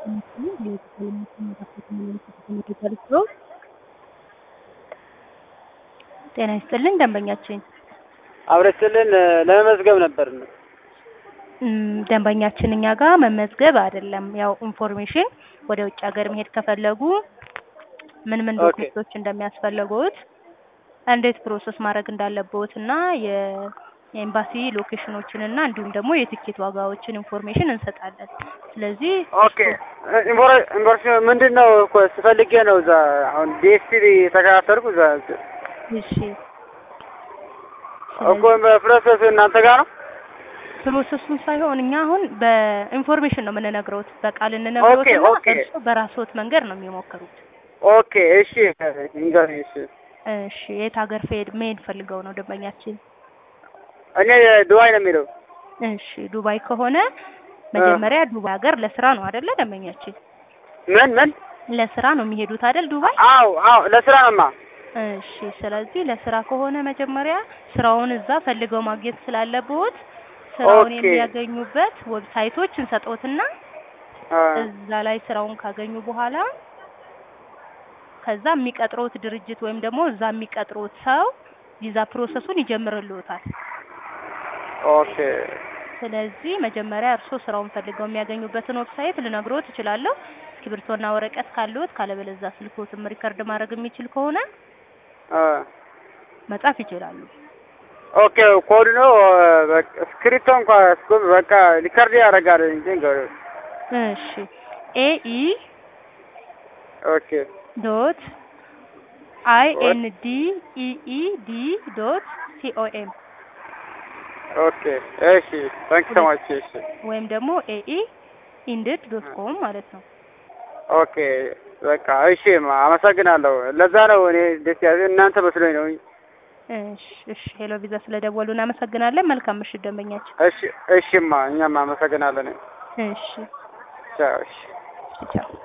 ጤና ይስጥልኝ ደንበኛችን አብረችልን ለመመዝገብ ነበር። እም፣ ደንበኛችን እኛ ጋር መመዝገብ አይደለም፣ ያው ኢንፎርሜሽን ወደ ውጭ ሀገር መሄድ ከፈለጉ ምን ምን ኦኬ። ዶክመንቶች እንደሚያስፈልጉት እንዴት ፕሮሰስ ማድረግ እንዳለብዎት እና የ- የኤምባሲ ሎኬሽኖችን እና እንዲሁም ደግሞ የትኬት ዋጋዎችን ኢንፎርሜሽን እንሰጣለን። ስለዚህ ኦኬ ኢንፎርሜሽን ምንድን ነው እኮ ስፈልጌ ነው። እዛ አሁን ዲኤስቲቪ የተከታተልኩ እዛ እሺ እኮ ፕሮሰስ እናንተ ጋር ነው። ፕሮሰሱን ሳይሆን እኛ አሁን በኢንፎርሜሽን ነው የምንነግረውት፣ በቃል እንነግረውት ኦኬ፣ እና ኦኬ። እርስዎ በራስዎት መንገድ ነው የሚሞክሩት። ኦኬ እሺ ንገሪኝ። እሺ እሺ የት ሀገር ፈሄድ መሄድ ፈልገው ነው ደንበኛችን? እኔ ዱባይ ነው የሚለው። እሺ ዱባይ ከሆነ መጀመሪያ ዱባይ ሀገር ለስራ ነው አይደለ ደንበኛችን? ምን ምን? ለስራ ነው የሚሄዱት አይደል ዱባይ? አው አው ለስራ ነውማ። እሺ ስለዚህ ለስራ ከሆነ መጀመሪያ ስራውን እዛ ፈልገው ማግኘት ስላለብዎት ስራውን ኦኬ። የሚያገኙበት ዌብሳይቶች እንሰጥዎትና አ፣ እዛ ላይ ስራውን ካገኙ በኋላ ከዛ የሚቀጥሮት ድርጅት ወይም ደግሞ እዛ የሚቀጥሮት ሰው ቪዛ ፕሮሰሱን ይጀምርልዎታል። ኦኬ ስለዚህ መጀመሪያ እርስዎ ስራውን ፈልገው የሚያገኙበትን ዌብሳይት ልነግሮት እችላለሁ። እስክሪብቶና ወረቀት ካለዎት፣ ካለበለዚያ ስልክዎትም ሪከርድ ማድረግ የሚችል ከሆነ አ፣ መጻፍ ይችላሉ። ኦኬ ኮድ ነው በቃ ስክሪፕቶ እንኳን እስኩ በቃ ሊከርድ ያደርጋል እንጂ እንገሩ እሺ ኤኢ ኦኬ ዶት አይ ኤን ዲ ኢኢ ዲ ዶት ሲኦኤም ኦኬ እሺ ታንክ ሶ ማች እሺ ወይም ደግሞ ኤኢ ኢንድድ ዶት ኮም ማለት ነው። ኦኬ በቃ እሺ ማ- አመሰግናለሁ። ለዛ ነው እኔ ደስ ያለ እናንተ መስሎኝ ነው። እሺ እሺ ሄሎ ቪዛ ስለደወሉ እናመሰግናለን። መልካም ምሽት ደንበኛችን። እሺ እሺማ እኛም አመሰግናለን። እሺ ቻው እሺ ቻው